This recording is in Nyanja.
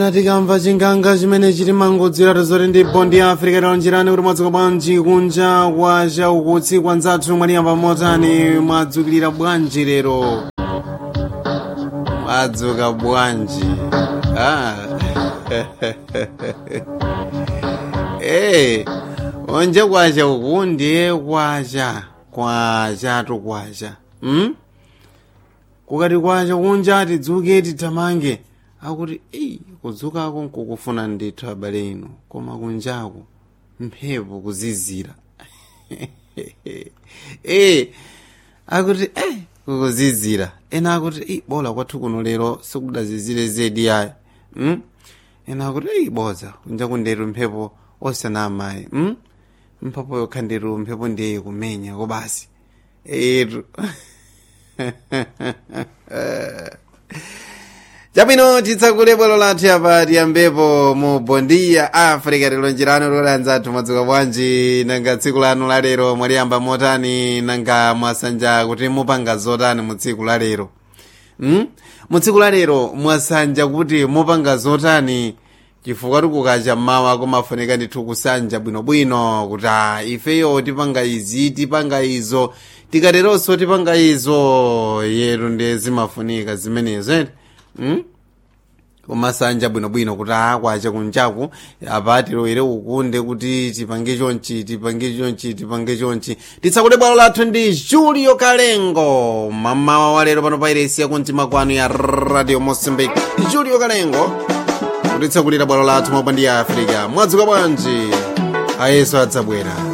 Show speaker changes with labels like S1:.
S1: tikamva chinganga chimene chili mangodzera zoti ndi bondi ya africa talonjerani kuti mwadzuka bwanji kunja kwacha ukutsi kwanzathu mwaliyamba motani mwadzukilira bwanji lero mwadzuka bwanji ah. hey, onje kwacha uku ndiye kwacha kwachatu kwacha hmm? kukati kwacha kunja tidzuke tithamange akuti eyi kudzukako nkukufuna ndithu abale inu koma kunjaku mphepo kuzizira eh akuti eh kukuzizira ena akuti eyi bola kwathu kuno lero sikudazizire zedi yayi mm? ena akuti eyi boza kunja kundetu mphepo osana amayi mm? mphepo yokha ndetu mphepo ndiye kumenya kobasi etu chabwino titsakule bwalo lathu apa tiyambepo mu bondiya africa tilonjerano lolanza athu mwadzuka bwanji nanga tsiku lanu lalero mwaliyamba motani nanga mwasanja kuti mupanga zotani mu tsiku lalero hmm? mu tsiku lalero mwasanja kuti mupanga zotani chifukwa tikukacha mmawa kumafunika ndithu kusanja bwinobwino kuti a ifeyo tipanga izi tipanga izo tikateronso tipanga izo yetu ndiye zimafunika zimenezo eti hmm? kumasanja bwinobwino kuti akwacha kunjaku apa tilowere ukunde kuti tipange chonchi tipange chonchi tipange chonchi titsakule bwalo lathu ndi julio kalengo mamawa walero pano pairesi yakumtima kwanu ya radio mosambik julio kalengo kutitsakulira bwalo lathu mabandi ya africa mwadzuka bwanji ayeso adzabwera